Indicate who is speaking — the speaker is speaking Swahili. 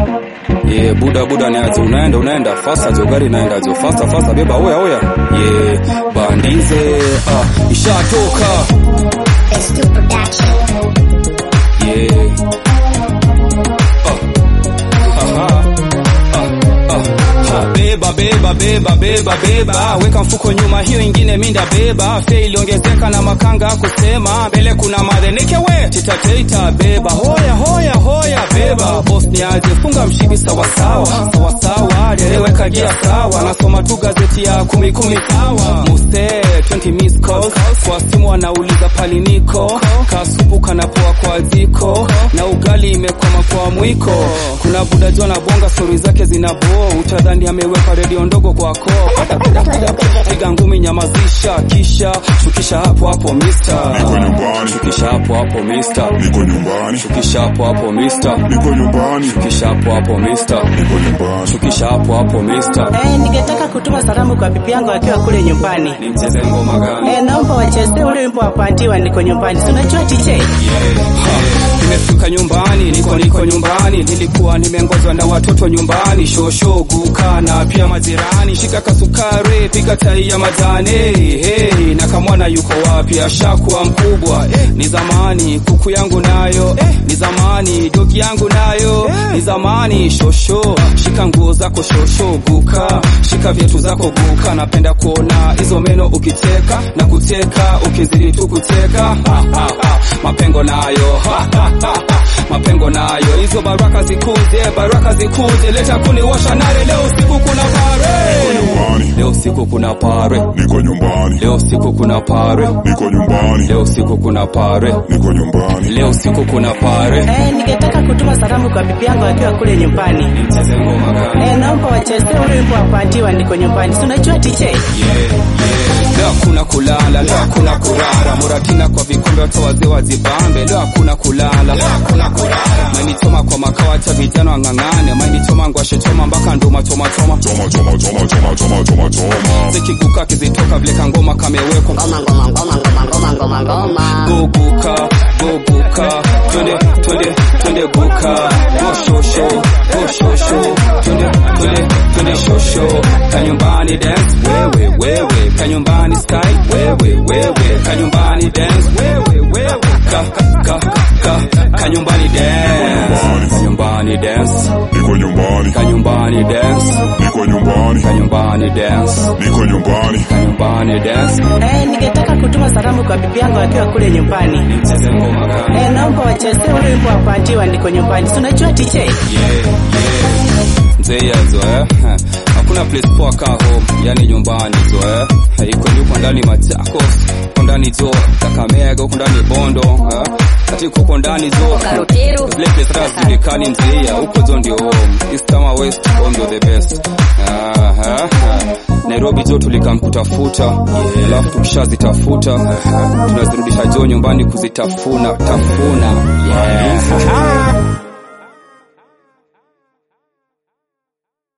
Speaker 1: Yeah, buda buda niaje unaenda unaenda fasta jo gari naenda jo fasta fasta beba oya oya yeah bandize ah ishatoka
Speaker 2: Let's do production.
Speaker 1: yeah ah aha ah ah ha beba beba beba beba beba weka mfuko nyuma hiyo ingine minda beba fe iliongezeka na makanga kusema mbele kuna madhenike we titateita beba hoya hoya hoya beba boss ni aje funga mshipi sawa sawa sawa sawa dereweka gia sawa nasoma tu gazeti ya kumi kumi sawa muse 20 miss calls kwa simu anauliza pali niko kasupu kanapoa kwa jiko na ugali imekwama kwa mwiko kuna buda jona bonga stori zake zinabo utadhani ameweka redio ndogo kwako piga ngumi nyamazisha kisha shukisha hapo hapo mister
Speaker 3: Niko nyumbani.
Speaker 1: shukisha hapo hapo mister
Speaker 3: Niko nyumbani.
Speaker 1: shukisha hapo hapo mister
Speaker 3: Niko nyumbani.
Speaker 1: shukisha hapo hapo mister
Speaker 3: Niko nyumbani.
Speaker 1: shukisha hapo hapo mister
Speaker 4: Eh, ningetaka kutuma salamu kwa bibi yangu akiwa kule nyumbani.
Speaker 1: ni mcheze ngoma gani
Speaker 4: Eh, naomba wachezee ule wimbo wa Pantiwa niko nyumbani. Si unajua DJ?
Speaker 1: Ha, nimefika nyumbani niko niko nyumbani nilikuwa nimengozwa na watoto nyumbani shosho guka na pia majirani shika kasukari pika tai ya majani hey, na kamwana yuko wapi ashakuwa mkubwa eh, ni zamani kuku yangu nayo eh, ni zamani dogi yangu nayo ni zamani shosho shika nguo zako shosho guka shika viatu zako guka napenda kuona hizo meno ukiteka na kuteka ukizidi tu kuteka ha, ha, ha. mapengo nayo ha, ha, ha, ha. mapengo nayo hizo baraka zikuje baraka zikuje leta kuniwasha nare leo usiku kuna pare
Speaker 3: nyumbani.
Speaker 1: leo usiku kuna pare
Speaker 3: Niko nyumbani.
Speaker 1: leo usiku kuna pare
Speaker 3: Niko nyumbani.
Speaker 1: leo usiku kuna pare
Speaker 3: Niko nyumbani.
Speaker 1: leo usiku kuna pare
Speaker 4: Eh, ningetaka kutuma salamu kwa bibi yangu akiwa kule nyumbani.
Speaker 1: mcheze ngoma gani
Speaker 4: Eh, naomba wachezee ule wimbo wa Pantiwa niko nyumbani. Si unajua DJ?
Speaker 1: leo hakuna kulala leo hakuna kurara muratina kwa vikombe watu wazee wazibambe leo hakuna kulala leo hakuna kurara mainichoma kwa makao hata vijana wang'ang'ane mainichoma ngwashe choma mpaka nduma choma choma
Speaker 3: Choma choma choma choma choma choma choma.
Speaker 1: zikiguka kizitoka vile kangoma kamewekwa
Speaker 2: Ngoma, ngoma, ngoma, ngoma, ngoma, ngoma, ngoma.
Speaker 1: goguka goguka twende twende twende guka goshosho goshosho twende twende twende shosho kanyumbani dance wewe wewe kanyumbani style wewe wewe kanyumbani dance wewe wewe ka ka ka kanyumbani dance kanyumbani dance
Speaker 3: Niko nyumbani.
Speaker 1: kanyumbani dance
Speaker 3: Niko nyumbani.
Speaker 1: kanyumbani dance
Speaker 3: Niko nyumbani.
Speaker 1: kanyumbani dance
Speaker 4: Eh, ningetaka kutuma salamu kwa bibi yangu akiwa kule nyumbani.
Speaker 1: mcheze ngoma gani
Speaker 4: Eh, naomba wachezee ule wimbo wa Pantiwa niko nyumbani. Si unajua DJ?
Speaker 1: mzee yazo eh hakuna place poa ka home yani nyumbani zo eh iko yuko ndani Machakos uko ndani jo Kakamega uko ndani Bondo eh ati uko ndani jo
Speaker 2: Karutiro.
Speaker 1: zile place hata zijulikani mzee ya huko zo ndio home east ama west home ndio the best ah ah, ah. Nairobi jo tulikamkutafuta alafu tukishazitafuta tunazirudisha jo nyumbani kuzitafuna tafuna yeah